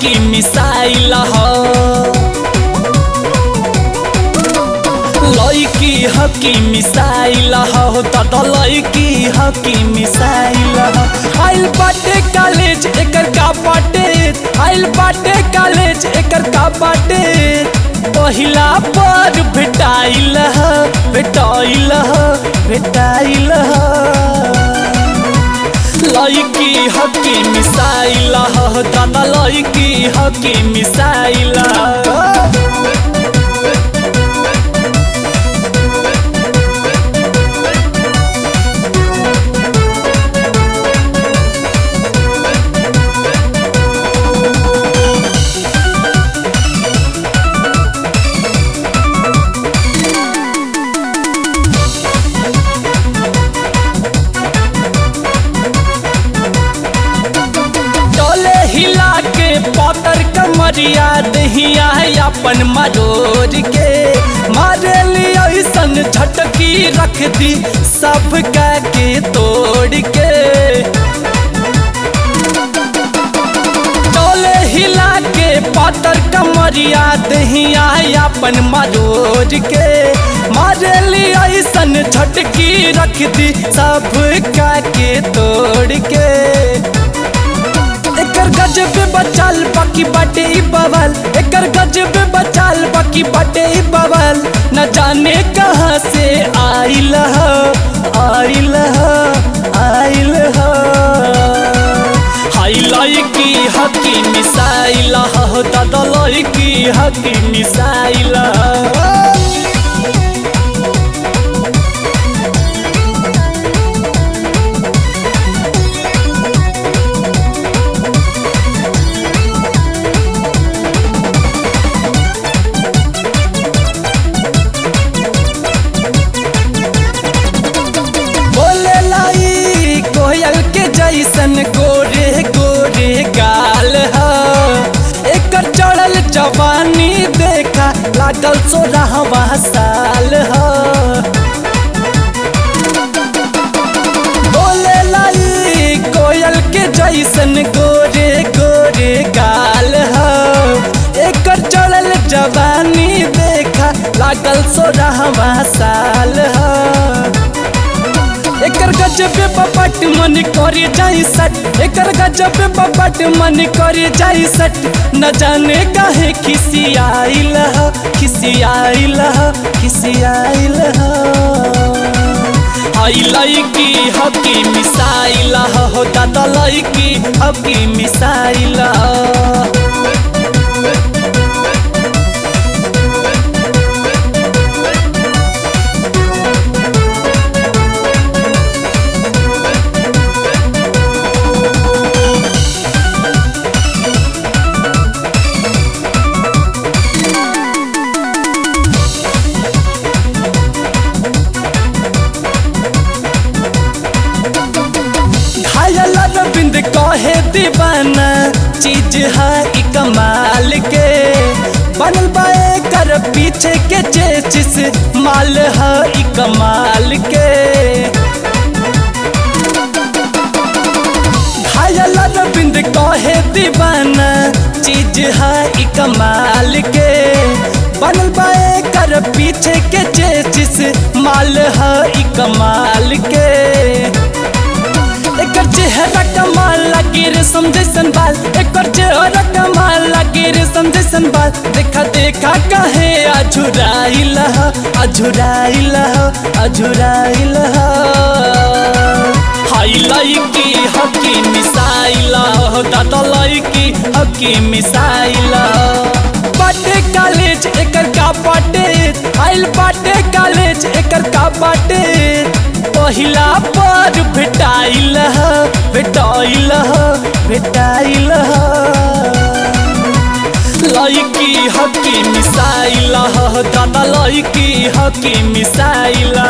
हकी मिसाइल ह लैकी हकी मिसाइल हो दादा लैकी हकी मिसाइल हो आइल बाटे कॉलेज एकर का बाटे आइल बाटे कॉलेज एकर का बाटे पहिला पर भेटाइल ह भेटाइल ह भेटाइल ह लैकी हकी मिसाइल हो दादा लैकी हकी मिसाइल डोले हिला के पतर कमरिया दहिया अपन मरोड़ के मारे लिया ऐसन झटकी रख दी सब के तोड़ के डोले हिला के पतर कमरिया दहिया अपन मरोड़ के मारे लिया ऐसन झटकी रख दी सब के तोड़ के एकर गजब बचाल बाकी बाटे ई बवाल एकर गजब बचाल बाकी बाटे ई बवाल न जाने कहाँ से आइल ह आइल ह आइल ह हाई लड़की हकी मिसाइल हो दादा लड़की हकी मिसाइल बोले लाई कोयल के जैसन गोरे गोरे गाल ह एकर चढ़ल जवानी देखा लागल सोलहवा साल ह बोले लाई कोयल के जैसन गोरे गोरे गाल ह एकर चढ़ल जवानी देखा लागल सोलहवा साल ह एकर गजब बपट मन करे जाई सट एकर गजब बपट मन करे जाई सट न जाने काहे खिसियाइल ह खिसियाइल ह खिसियाइल ह आई लड़की हकी मिसाइल हो दादा लड़की हकी मिसाइल घायल अरविंद कहे दीवाना चीज है ई कमाल के बनल बाए कर पीछे के चेचिस माल है ई कमाल के घायल अरविंद कहे दीवाना चीज है ई कमाल के बनल बाए कर पीछे के चेचिस माल है ई कमाल के एकर चेहरा कमाल लगे रे समझैसन बाल एकर चेहरा कमाल लगे रे समझैसन बाल देखा देखा कहे अझुराइल ह अझुराइल ह अझुराइल ह हाई लड़की हकी मिसाइल हो दादा लड़की हकी मिसाइल बाटे कॉलेज एकर का बाटे आइल बाटे कॉलेज एकर का बाटे पहिला पर भेटाइल ह भेटाइल ह भेटाइल ह लड़की हकी मिसाइल ह दादा लड़की हकी मिसाइल